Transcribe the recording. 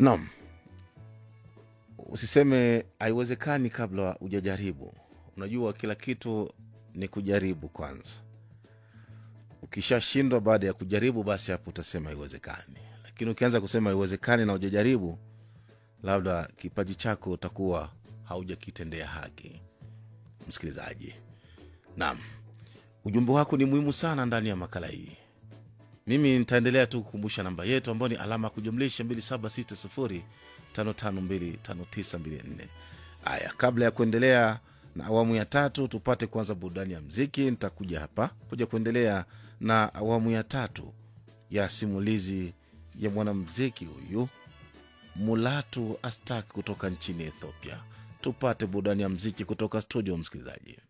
Naam, usiseme haiwezekani kabla hujajaribu. Unajua, kila kitu ni kujaribu kwanza. Ukishashindwa baada ya kujaribu, basi hapo utasema haiwezekani. Lakini ukianza kusema haiwezekani na hujajaribu, labda kipaji chako utakuwa haujakitendea haki. Msikilizaji, naam, ujumbe wako ni muhimu sana ndani ya makala hii. Mimi nitaendelea tu kukumbusha namba yetu ambayo ni alama ya kujumlisha 2760552594. Haya, kabla ya kuendelea na awamu ya tatu, tupate kwanza burudani ya mziki. Nitakuja hapa kuja kuendelea na awamu ya tatu ya simulizi ya mwanamziki huyu Mulatu Astak kutoka nchini Ethiopia. Tupate burudani ya mziki kutoka studio, msikilizaji.